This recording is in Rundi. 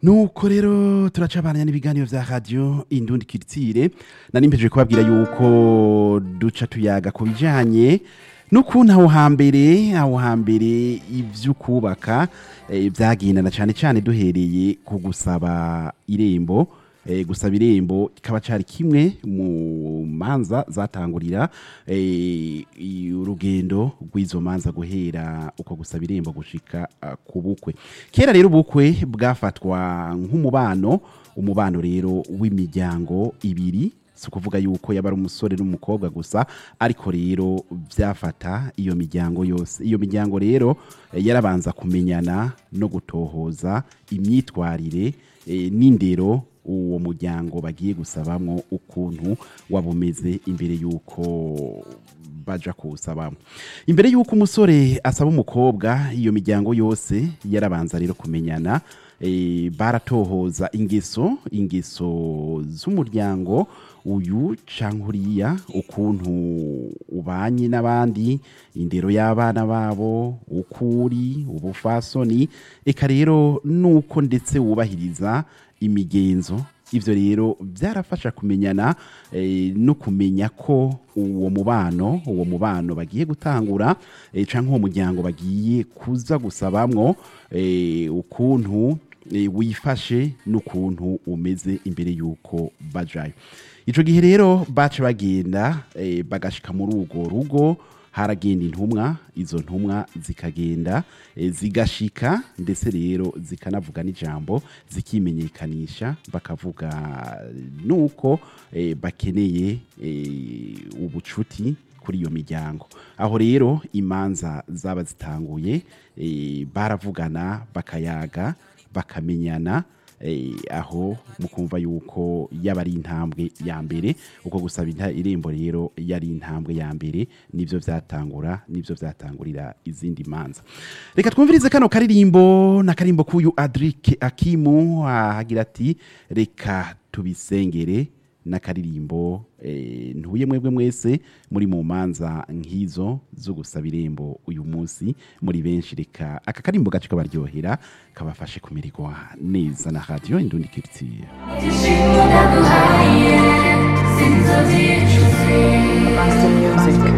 nuko rero turacabana n'ibiganiro vya radio indundi kiritire nari mpejeje kubabwira yuko duca tuyaga ku bijanye n'ukuntu aho hambere aho hambere ivyo kubaka eh, vyagendana cane cane duhereye ku gusaba irembo eh, gusaba irembo kikaba cari kimwe mu manza zatangurira eh, i- urugendo rw'izo manza guhera uko gusaba irembo gushika ah, ku bukwe kera rero ubukwe bwafatwa nk'umubano umubano rero w'imiryango ibiri si ukuvuga yuko yaba ari umusore n'umukobwa gusa ariko rero byafata iyo miryango yose iyo miryango rero eh, yarabanza kumenyana no gutohoza imyitwarire eh, n'indero uwo muryango bagiye gusabamwo ukuntu waba umeze imbere y'uko baja kuwusabamo imbere y'uko umusore asaba umukobwa iyo miryango yose yarabanza rero kumenyana eh, baratohoza ingeso ingeso z'umuryango uyu canke uriya ukuntu ubanye n'abandi indero y'abana babo ukuri ubufasoni eka rero nuko ndetse wubahiriza imigenzo ivyo rero byarafasha kumenyana eh, no kumenya ko uwo mubano uwo mubano bagiye gutangura eh, canke uwo muryango bagiye kuza gusabamwo eh, ukuntu eh, wifashe n'ukuntu umeze imbere y'uko bajayo ico gihe rero bace bagenda eh, bagashika muri urwo rugo haragenda intumwa izo ntumwa zikagenda eh, zigashika ndetse rero zikanavuga n'ijambo zikimenyekanisha bakavuga nuko eh, bakeneye eh, ubucuti kuri iyo miryango aho rero imanza zaba zitanguye eh, baravugana bakayaga bakamenyana eh, aho mukumva yuko yaba ari intambwe ya mbere uko gusaba inta- irembo rero yari intambwe ya mbere nivyo vyatangura nivyo vyatangurira izindi manza reka twumvirize kano karirimbo na karimbo k'uyu adrike akimu ahagira ati reka tubisengere n'akaririmbo eh, ntuye mwebwe mwese muri mu manza nk'izo zo gusaba irembo uyu munsi muri benshi reka aka karimbo gace kabaryohera kabafashe kumererwa neza na radio indundi kiritiye Master Music.